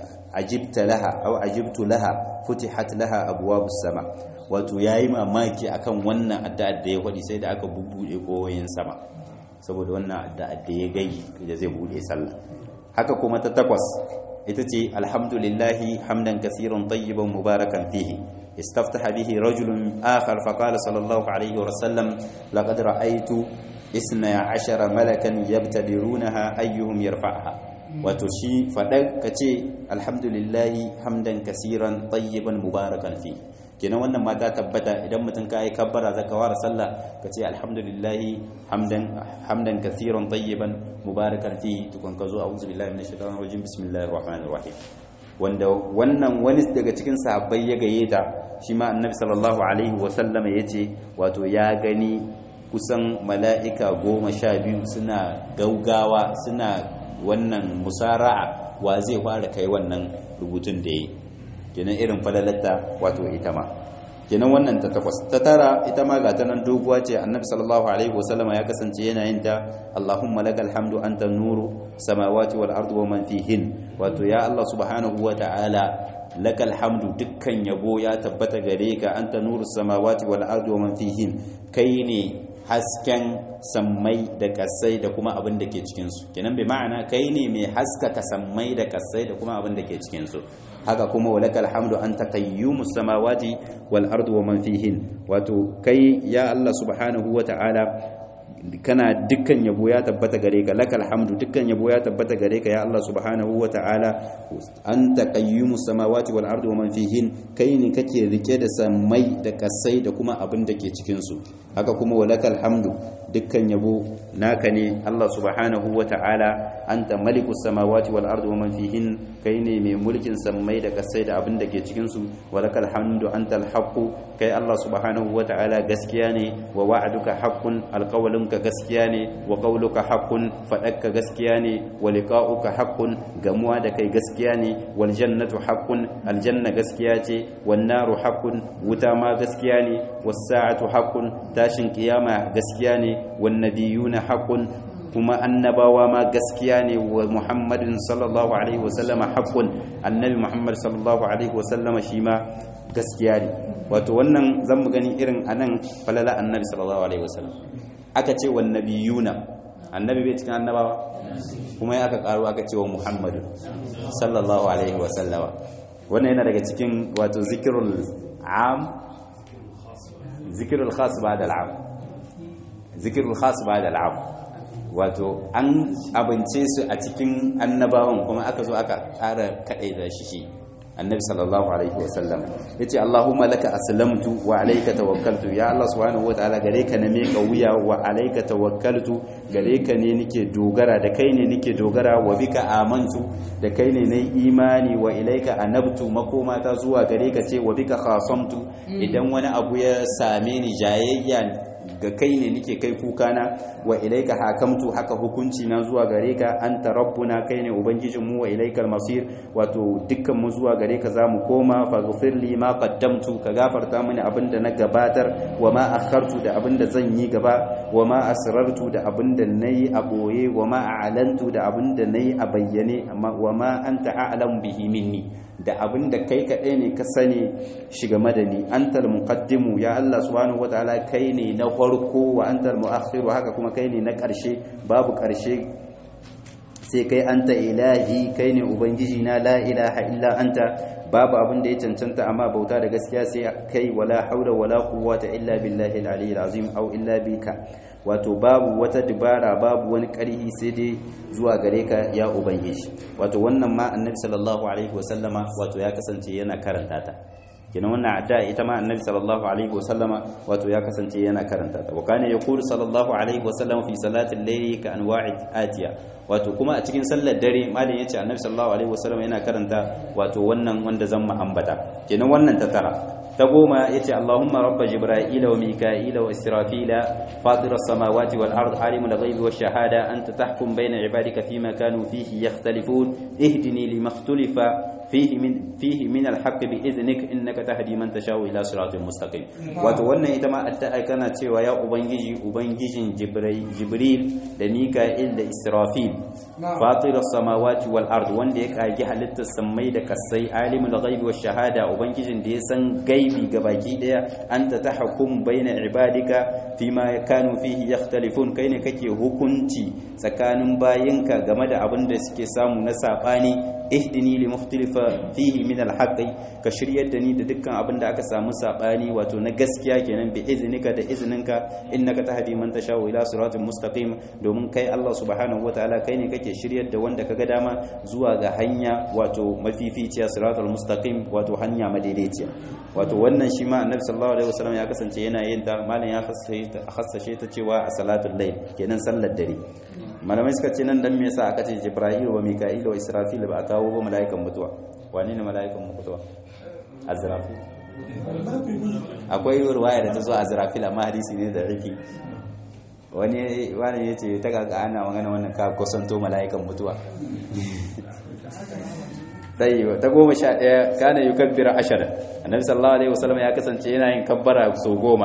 Speaker 1: ajibta laha aw ajibtu laha futihat laha abwabus sama wato yayi mamaki akan wannan addu'a da ya wadi sai da aka bubbude koyoyin sama saboda wannan addu'a da ya gai da zai bude sallah haka kuma ta takwas ita ce alhamdulillahi hamdan kaseeran tayyiban mubarakan fihi istaftaha bihi rajulun akhar fa qala sallallahu alayhi wa sallam laqad ra'aytu isna ashara malakan yabtadirunaha ayyuhum yarfa'ha wato shi fadar kace alhamdulillahi hamdan kaseeran tayyiban mubarakan fihi kenan wannan ma ta tabbata idan mutum ka yi kabbara za ka ware sallah ka ce alhamdulillahi hamdan hamdan kathiran tayyiban mubarakan fi tukun ka zo a'udhu billahi minash shaitanir rajim bismillahir rahmanir rahim wanda wannan wani daga cikin sahabbai ya gaye ta shi ma annabi sallallahu alaihi wa sallama yace wato ya gani kusan mala'ika goma sha biyu suna gaugawa suna wannan musara'a wa zai fara kai wannan rubutun da yi kenan irin falalatta wato ita ma kenan wannan ta takwas ta tara ita ma ga ta nan doguwa ce annabi sallallahu alaihi wasallam ya kasance yana yin ta Allahumma lakal hamdu anta nuru samawati wal ardi wa man fihin wato ya Allah subhanahu wa ta'ala lakal hamdu dukkan yabo ya tabbata gare ka anta nuru samawati wal ardi wa man fihin kai ne hasken sammai da kasai da kuma abin da ke cikinsu kenan bai ma'ana kai ne mai haskaka sammai da kasai da kuma abin da ke cikinsu haka kuma walakal hamdu anta qayyumus samawati wal ardu wa man fihin wato kai ya Allah subhanahu wa ta'ala kana dukkan yabo ya tabbata gare ka lakal hamdu dukkan yabo ya tabbata gare ka ya Allah subhanahu wa ta'ala anta qayyumus samawati wal ardi wa man fihin kai ne kake rike da samai da kasai da kuma abin da ke cikin su haka kuma walakal hamdu dukkan yabo naka ne Allah subhanahu wa ta'ala anta malikus samawati wal ardi wa man fihin kai ne mai mulkin samai da kasai da abin da ke cikin su walakal hamdu antal haqqu kai Allah subhanahu wa ta'ala gaskiya ne wa wa'aduka haqqun alqawlunka gaskiya ne wa qawluka haqqun fadakka gaskiya ne wa liqa'uka haqqun gamuwa da kai gaskiya ne wal jannatu haqqun aljanna gaskiya ce wan naru haqqun wuta ma gaskiya ne was sa'atu haqqun tashin kiyama gaskiya ne wan nabiyuna haqqun kuma annabawa ma gaskiya ne wa muhammadin sallallahu alaihi wasallama haqqun annabi muhammad sallallahu alaihi wasallama shi ma gaskiya ne wato wannan zan mu gani irin anan falala annabi sallallahu alaihi wasallam aka ce wan nabiyuna annabi bai cikin annabawa kuma ya aka karo aka ce wa muhammadu sallallahu alaihi wasallama wannan yana daga cikin wato zikirul am zikirul khas ba'da al'am zikirul khas ba'da al'am wato an abince su a cikin annabawan kuma aka zo aka ƙara kaɗai da shi shi annabi sallallahu alaihi wasallam yace allahumma laka aslamtu wa alayka tawakkaltu ya allah subhanahu wataala gare ka na meka wuya wa alayka tawakkaltu gare ka ne nake dogara da kai ne nake dogara wa bika amantu da kai ne nayi imani wa ilayka anabtu makoma ta zuwa gare ka ce wa bika khasamtu idan wani abu ya same ni jayayya ga kai ne nike kai kukana wa ilaika hakamtu haka hukunci na zuwa gare ka anta rabbuna kai ne ubangijin mu wa ilaikal masir wato dukkan mu zuwa gare ka zamu koma faghfir li ma qaddamtu ka gafarta mini abinda na gabatar wa ma akhartu da abinda zan yi gaba wa ma asrartu da abinda nayi a boye wa ma a'lantu da abinda nayi a bayyane amma wa ma anta a'lamu bihi minni da abin da kai kaɗai ne ka sani shiga madani antal muqaddimu ya Allah subhanahu wataala kai ne na farko wa antal muakhiru haka kuma kai ne na ƙarshe babu ƙarshe sai kai anta ilahi kai ne ubangiji na la ilaha illa anta babu abin da ya cancanta amma bauta da gaskiya sai kai wala haula wala quwwata illa billahi al-aliyyil azim aw illa bika wato babu wata dubara babu wani ƙarhi sai dai zuwa gare ka ya ubangiji wato wannan ma annabi sallallahu alaihi wasallama wato ya kasance yana karanta ta kenan wannan adda ita ma annabi sallallahu alaihi wasallama wato ya kasance yana karanta ta wa kana yaqulu sallallahu alaihi wasallama fi salati al-layli ka anwa'i atiya wato kuma a cikin sallar dare malam yace annabi sallallahu alaihi wasallama yana karanta wato wannan wanda zan mu ambata kenan wannan ta tara ta goma ya ce Allahumma rabba Jibra'ila wa Mika'ila wa Israfila fatir as-samawati wal ard alimul ghaibi wash shahada anta tahkum bayna ibadika fima kanu fihi yakhtalifun ihdini lima ikhtalafa fihi min fihi min al-haqq bi idhnik innaka tahdi man tashau ila siratin mustaqim wato wannan ita ma addu'a kana cewa ya ubangiji ubangijin Jibril da Mika'il da Israfil fatir as-samawati wal ard wanda ya kage halittar sammai da kasai alimul ghaibi wash shahada ubangijin da ya san gaibi gabaki daya anta tahkum baina ibadika fima kanu fihi yakhtalifun kai ne kake hukunci tsakanin bayinka game da abin da suke samu na sabani ihdini li mukhtalifa fihi min alhaqi ka shiryar da ni da dukkan abin da aka samu sabani wato na gaskiya kenan bi iznika da izninka innaka tahdi man tashaa'u ila siratin mustaqim domin kai Allah subhanahu wataala kai ne kake shiryar da wanda kaga dama zuwa ga hanya wato mafificiya siratal mustaqim wato hanya madaidaiciya wato wannan shi ma annabi sallallahu alaihi wasallam ya kasance yana yin ta malam ya hassashe ta cewa a salatul layl kenan sallar dare malamai suka ce nan dan me yasa aka ce jibril wa mika'il wa israfil ba a kawo ba mala'ikan mutuwa wane ne mala'ikan mutuwa azrafil akwai ruwaya da ta zo azrafil amma hadisi ne da rifi wani wani ya ce ta kaka ana magana wannan ka kusanto mala'ikan mutuwa ɗaya ta goma sha ɗaya kana yi kabbira ashirin annabi sallallahu alaihi wasallam ya kasance yana yin kabbara sau goma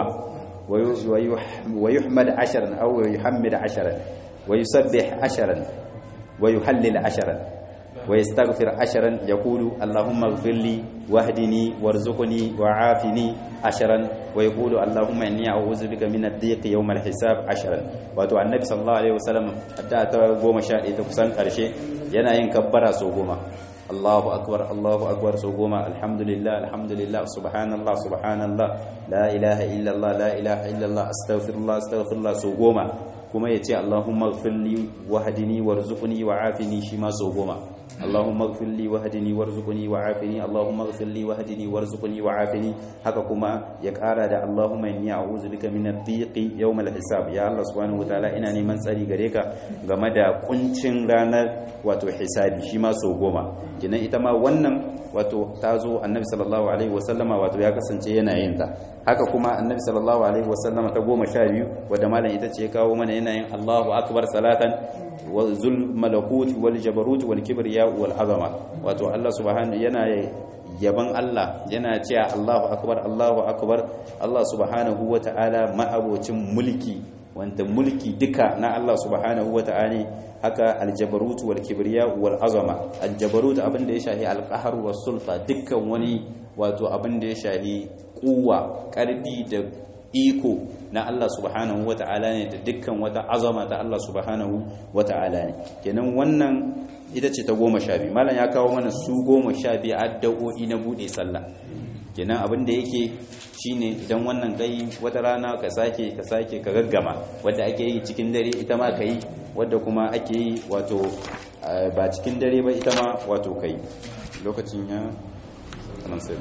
Speaker 1: wa yuhmad ashirin aw wa yuhammid ashirin wa yusabbih ashirin wa yuhallil ashirin wa yastaghfir ashirin yaqulu allahumma ighfir li wahdini warzuqni wa'afini ashirin wa yaqulu allahumma inni a'udhu bika min ad-dhiq yawm al-hisab ashirin wato annabi sallallahu alaihi wasallam da ta goma sha ɗaya ta kusan ƙarshe yana yin kabbara sau goma Allahu akbar Allahu akbar so goma alhamdulillah alhamdulillah subhanallah subhanallah la ilaha illallah la ilaha illallah astaghfirullah astaghfirullah so goma kuma yace Allahumma ighfirli wahdini warzuqni wa'afini shi ma so goma Allahumma ighfirli wahdini warzuqni wa'afini Allahumma ighfirli wahdini warzuqni wa'afini haka kuma ya kara da Allahumma inni a'udhu bika min ad-dhiqi yawm al-hisab ya Allah subhanahu wataala ina neman tsari gare ka game da kuncin ranar wato hisabi shi ma so goma kinan ita ma wannan wato ta zo annabi sallallahu alaihi wasallama wato ya kasance yana yin ta haka kuma annabi sallallahu alaihi wasallama ta goma sha biyu wadda malam ita ce kawo mana yana yin Allahu akbar salatan wa zul malakut wal jabarut wal kibriya wal azama wato Allah subhanahu yana yaban Allah yana cewa Allahu akbar Allahu akbar Allah subhanahu wata'ala ma'abocin mulki wanda mulki duka na Allah subhanahu wata'ala haka aljabarut wal kibriya wal azama aljabarut abin da ya shahi alqahar was sulta dukkan wani wato abin da ya shahi kuwa karfi da iko na Allah subhanahu wata'ala ne da dukkan wata azama ta Allah subhanahu wata'ala ne kenan wannan ita ce ta goma sha biyu malam ya kawo mana su goma sha biyu addu'o'i na bude sallah kenan abin da yake shine idan wannan kai wata rana ka sake ka sake ka gaggama wadda ake yi cikin dare ita ma ka yi wadda kuma ake yi wato ba cikin dare ba ita ma wato kai lokacin ya sanan sai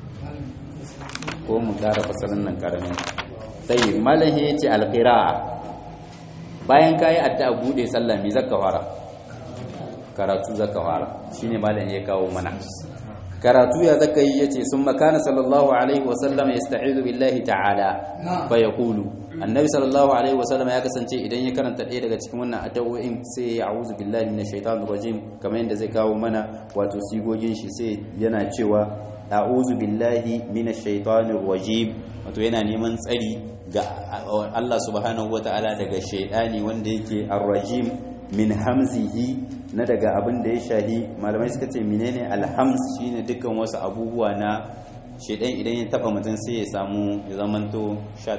Speaker 1: ko mu ƙara fasalin nan ƙaramin sai malahi ya ce alƙira'a bayan ka yi addu'a buɗe sallah mai zaka fara karatu zaka fara shine malahi ya kawo mana karatu ya zaka yi yace sun makana sallallahu alaihi wasallam yasta'izu billahi ta'ala fa yaqulu annabi sallallahu alaihi wasallam ya kasance idan ya karanta ɗaya daga cikin wannan addu'o'in sai ya a'udhu billahi minash shaitanir rajim kamar yadda zai kawo mana wato sigogin shi sai yana cewa a'udhu billahi minash shaitanir rajim wato yana neman tsari ga Allah subhanahu wataala daga shaidani wanda yake ar-rajim min hamzihi na daga abin da ya shahi malamai suka ce menene alhams shine dukkan wasu abubuwa na shaidan idan ya taba mutum sai ya samu ya zamanto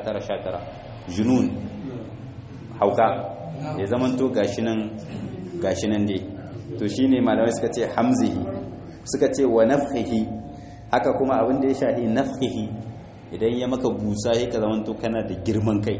Speaker 1: 19-19 junun hauka ya zamanto gashi nan gashi nan dai to shine malamai suka ce hamzihi suka ce wa nafhihi haka kuma abin da ya shahi nafhihi idan ya maka busa ya ka zamanto kana da girman kai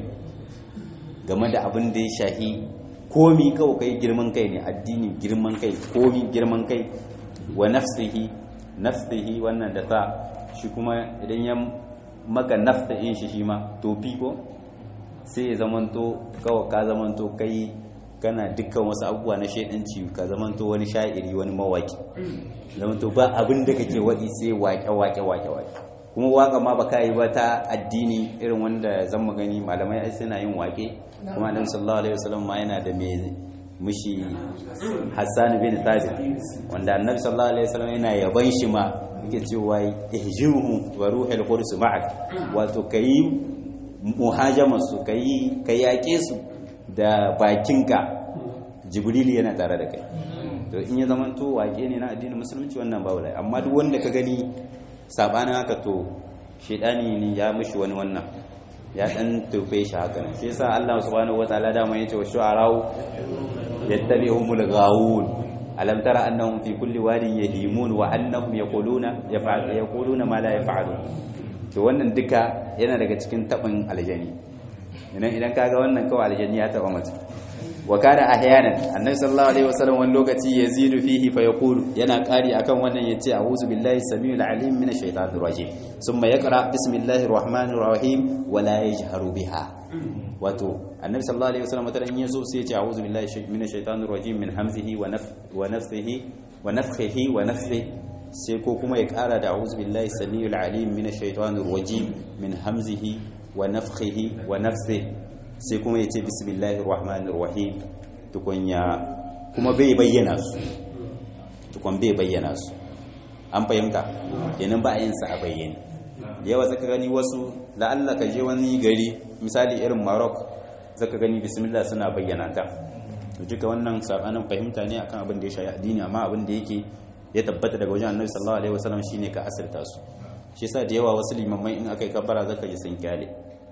Speaker 1: game da abin da ya shahi komi kawai kai girman kai ne addini girman kai komi girman kai wa nafsihi nafsihi wannan da ta shi kuma idan ya maka nafsihin shi shi ma tofi ko sai ya zamanto kawai ka zamanto kai kana dukkan wasu abubuwa na shaidanci ka zamanto wani sha'iri wani mawaki zamanto ba abin da kake waɗi sai wake wake wake wake kuma waka ma baka yi ba ta addini irin wanda zan gani malamai ai suna yin wake kuma annabi sallallahu alaihi wasallam ma yana da me mushi Hassan bin Thabit wanda annabi sallallahu alaihi wasallam yana yaban shi ma yake cewa ihjuhu wa ruhul qudus ma'ak wato kai muhajama su kai kai yake su da bakinka jibril yana tare da kai to in ya zamanto wake ne na addinin musulunci wannan babu lai amma duk wanda ka gani sabanin haka to shedani ne ya mishi wani wannan ya dan tufe shi haka nan shi yasa Allah subhanahu wataala da mai yace wa shu'arau yattabi'uhumul ghawun alam tara annahum fi kulli wadin yahimun wa annahum yaquluna yaf'al yaquluna ma la yaf'alun to wannan duka yana daga cikin tabin aljani idan idan kaga wannan kawai aljani ya taba mutum wa kana ahyanan annabi sallallahu alaihi wasallam wani lokaci yazidu fihi fa yaqulu yana kari akan wannan yace a'udhu billahi samiul alim minash shaitanir rajim thumma yaqra bismillahir rahmanir rahim wa la yajharu biha wato annabi sallallahu alaihi wasallam wataran yazo sai yace a'udhu billahi minash shaitanir rajim min hamzihi wa naf wa nafthihi wa nafthihi wa nafthihi sai ko kuma ya kara da a'udhu billahi samiul alim minash shaitanir rajim min hamzihi wa nafthihi wa nafthihi sai kuma ya ce bismillahir rahmanir rahim tukunya kuma bai bayyana su tukun bai bayyana su an fahimta kenan ba a yin sa a bayyane yawa zaka gani wasu la'alla ka je wani gari misali irin Maroc zaka gani bismillah suna bayyana ta duka wannan sabanin fahimta ne akan abin da ya shayi addini amma abin da yake ya tabbata daga wajen Annabi sallallahu alaihi wasallam shine ka asirta su shi yasa da yawa wasu limamai in aka yi kabbara zaka ji sun kyale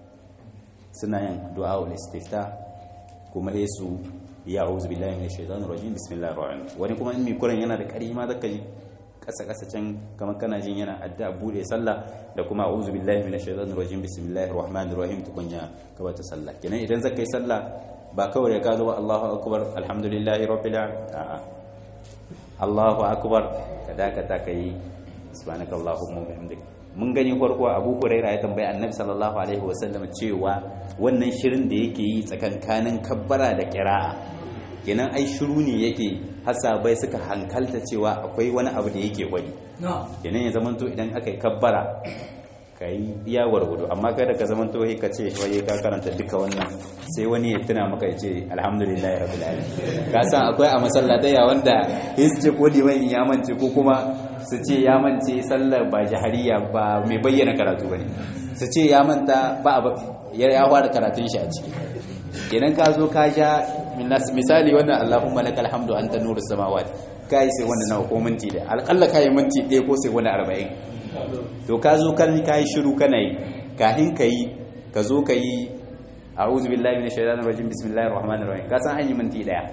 Speaker 1: suna yin du'a ul istifta kuma sai su ya auzu billahi minash shaitanir rajim bismillahir rahmanir wani kuma in mi kuran yana da ƙarfi ma zaka ji kasa kasa can kamar kana jin yana addu'a bude sallah da kuma auzu billahi minash shaitanir rajim bismillahir rahmanir rahim tukunya ka bata sallah kenan idan zaka yi sallah ba kawai ka zo ba Allahu akbar alhamdulillahi rabbil alamin a'a Allahu akbar kada ka ta kai subhanakallahumma wa bihamdika mun gani farko abu huraira ya tambayi annabi sallallahu alaihi wasallam cewa wannan shirin da yake yi tsakankanin kabbara da kira'a kenan ai shiru ne yake hasabai suka hankalta cewa akwai wani abu da yake gwani kenan ya zamanto idan aka yi kabbara ka yi iya gwargwado amma kada ka zamanto ka ce waye ka karanta duka wannan sai wani ya tuna maka ya ce alhamdulillah rabbil alamin ka san akwai a masallatai wanda hisje ko liman ya mance ko kuma su ce ya mance sallar ba jahariya ba mai bayyana karatu bane su ce ya manta ba ya ya fara karatun shi a ciki kenan ka zo ka ja misali wannan Allahumma lakal hamdu anta nurus samawati kai sai wannan nawa ko minti da alƙalla kai minti ɗaya ko sai wani arba'in to ka zo kan kai shiru kana yi kafin ka yi ka zo ka yi a'udhu billahi minash shaitanir rajim bismillahir rahmanir rahim ka san an yi minti daya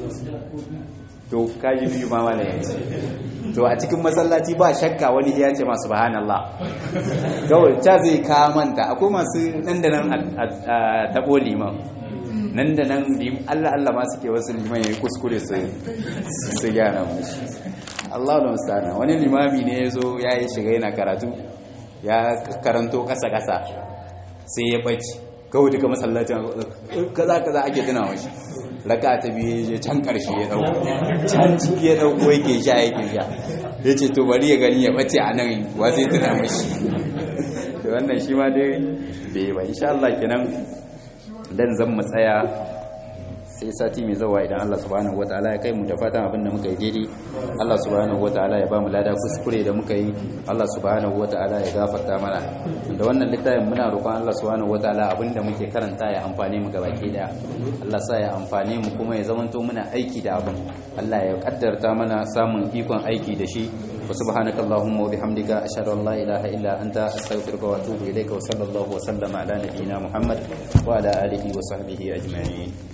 Speaker 1: to ka ji biyu ma wala yanzu to a cikin masallaci ba shakka wani ya ce ma subhanallah kawai ta zai ka manta akwai masu nan da nan a tabo liman nan da nan Allah Allah ma suke wasu liman ya yi kuskure su su gyara mushi Allah da mustana wani limami ne ya zo ya yi shiga yana karatu ya karanto kasa-kasa sai ya ɓaci kawai duka masallacin kaza kaza ake tuna mashi raka ta biyu ya can ƙarshe ya ɗauko can ciki ya ɗauko yake sha yake sha
Speaker 2: ya ce to bari ya gani ya bace a nan wa zai tuna mashi da wannan shi ma dai bai ba insha Allah kenan dan zan mu tsaya sai sati mai zawa idan Allah subhanahu wataala ya kai mu da fatan abinda muka yi daidai Allah subhanahu wataala ya ba mu lada kuskure da muka yi Allah subhanahu wataala ya gafarta mana da wannan littafin muna roƙon Allah subhanahu wataala abinda muke karanta ya amfane mu gabaki daya Allah sa ya amfane mu kuma ya zamanto muna aiki da abin Allah ya kaddarta mana samun ikon aiki da shi wa subhanaka allahumma wa bihamdika ashhadu an la ilaha illa anta astaghfiruka wa atubu ilayka wa sallallahu wa sallama ala nabiyyina muhammad wa ala alihi wa sahbihi ajma'in